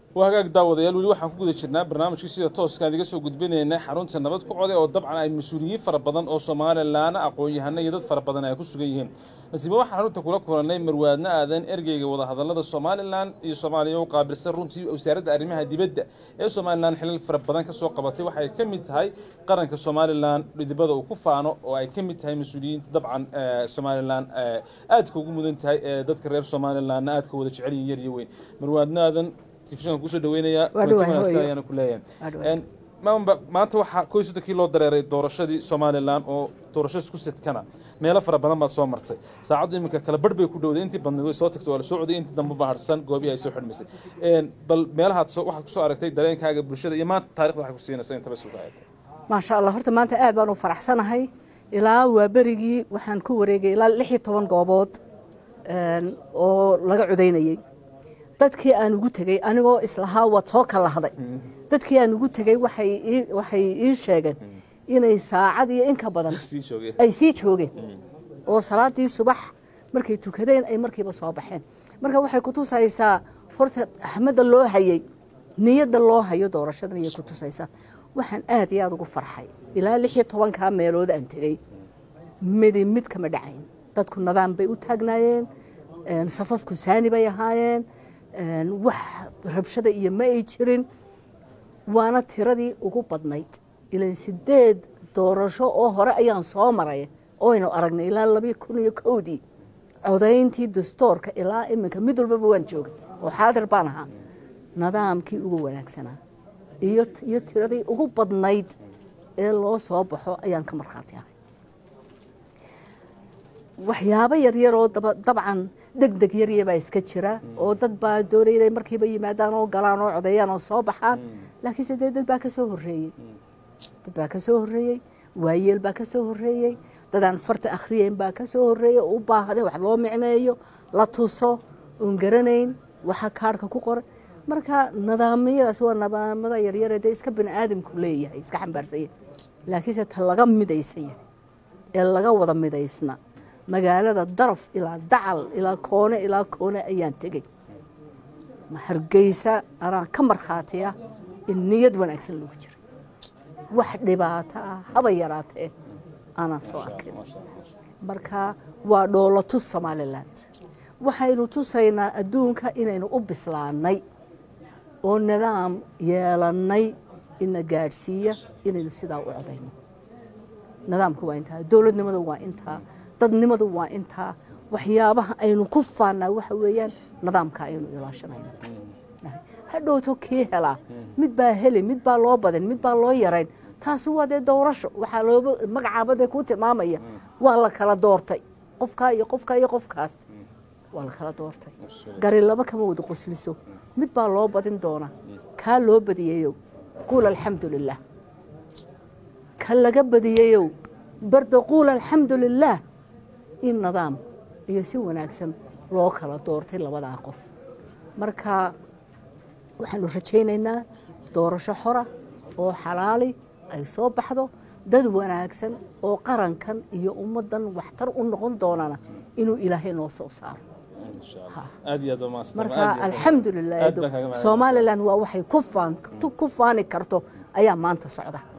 waa hagaag daawadayaal weli waxaan ku guda jirnaa barnaamijkii sida tooskaan iga soo gudbinaynay xarunta nabad ku code oo dabcan ay mas-uuliyiin fara badan oo somalilaana aqoon-yahano iyo dad fara badan ay ku sugan yihiin nasiiba waxaan xarunta kula kulannay marwaadna aadan ergeyga wadahadallada somalilan iyo soomaaliya u qaabilsan runtii wasaaradda arrimaha dibadda ee somalilan xilal fara badan ka soo qabatay waxay ka mid tahay qaranka somalilan dhidibada uu ku faano oo ay ka mid tahay mas-uuliyiinta dabcan somalilan aadka ugu mudan tahay ee dadka reer somalilanna aadka wada jecel yihin yar iyo weyn marwaadna aadan telefishanka kusoo dhaweynayaa ayaana ku leeyahay maamba maanta waxaa koy soddonkii loo dareeray doorashadii somalilan oo doorasho isku sidkana meelo fara badan baad soo martay saacaddu iminka kala barh bay ku dhowday intii badnayd way soo tagtay waa la soo coday intii dambe ba harsan goobihii ay soo xidhmaysay bal meelahaad waxaad kusoo aragtay dareenkaaga bulshada iyo maanta taarikhda waxay ku siinaysa intaba sugaayad maasha allah horta maanta aad baan u faraxsanahay ilaa waa berigii waxaan ku wareegay ilaa lix iyo toban goobood oo laga codaynayey dadkii aan ugu tegey anigoo islahaa waad soo kalahday dadkii aan ugu tegey waxay ii sheegeen inay saacad iyo inka badan ay sii joogeen oo salaadii subax markay tukadeen ay markiiba soo baxeen marka waxay kutusaysaa horta axmadda loo hayey niyadda loo hayo doorashadan ayay kutusaysaa waxaan aad iyo aada ugu farxay ilaa lix iyo tobankaa meelood aan tegey midi mid kama dhacayn dadku nadaan bay u taagnaayeen safafku saani bay ahaayeen wax rabshada iyo ma ay jirin waana tiradii ugu badnayd ilan sideed doorasho oo hore ayaan soo maray oynu aragnay ilaa labii kun iyo kowdii codayntii dastoorka ilaa iminka mid walbaba waan joogay oo xaadir baan ahaa nidaamkii ugu wanaagsanaa iyo tiradii ugu badnayd ee loo soo baxo ayaan ka markhaati ahay waxyaabo yaryar oo dabcan deg deg yaryabaa iska jira oo dad baa doonaya inay markiiba yimaadaan oo galaan oo codeeyaan oo soo baxaan laakiinse dee dad baa ka soo horreeyey dad baa ka soo horreeyey waayeel baa ka soo horreeyey dadaan farta akhriyeyn baa ka soo horreeyey oo u baahday wax loo micneeyo la tuso oon garanayn waxa kaarhka ku qoran marka nidaamyadaas waa nidaamada yaryare dee iska bini aadamku leeyahay iska xambaarsanya laakiinse ta laga midaysan yahay ee laga wada midaysna magaalada daraf ilaa dacal ilaa koone ilaa koone ayaan tegey hargeysa anaa ka markhaatiya in niyad wanaagsan lagu jira wax dhibaato ah haba yaraatee aanaan soo arkin marka waa dhoolatus somalilan waxaynu tusaynaa adduunka inaynu u bislaanay oo nidaam yeelannay ina gaadhsiiya inaynu sidaa u codayno nidaamku waa intaa dowladnimadu waa intaa dadnimadu waa intaa waxyaabaha aynu ku faannaa waxa weeyaan nidaamka aynu ilaashanayno hadhowto kii helaa mid baa heli mid baa loo badin mid baa loo yarayn taasi waa dee doorasho waxaa looba magacaaba dee kuu tilmaamaya waa la kala doortay qofkaa iyo qofkaa iyo qofkaas waa la kala doortay gari laba kama wada qosliso mid baa loo badin doona kaa loo badiyayow quul alxamdu lilaah ka laga badiyayow barda quul alxamdu lilaah in nidaam iyo si wanaagsan loo kala doortay labadaa qof marka waxaanu rajaynaynaa doorasho xora oo xalaali ay soo baxdo dad wanaagsan oo qarankan iyo ummaddan waxtar u noqon doonana inuu ilaahay noo soo saaro marka alxamdu lilah somalilan waa waxay ku faani karto ayaa maanta socda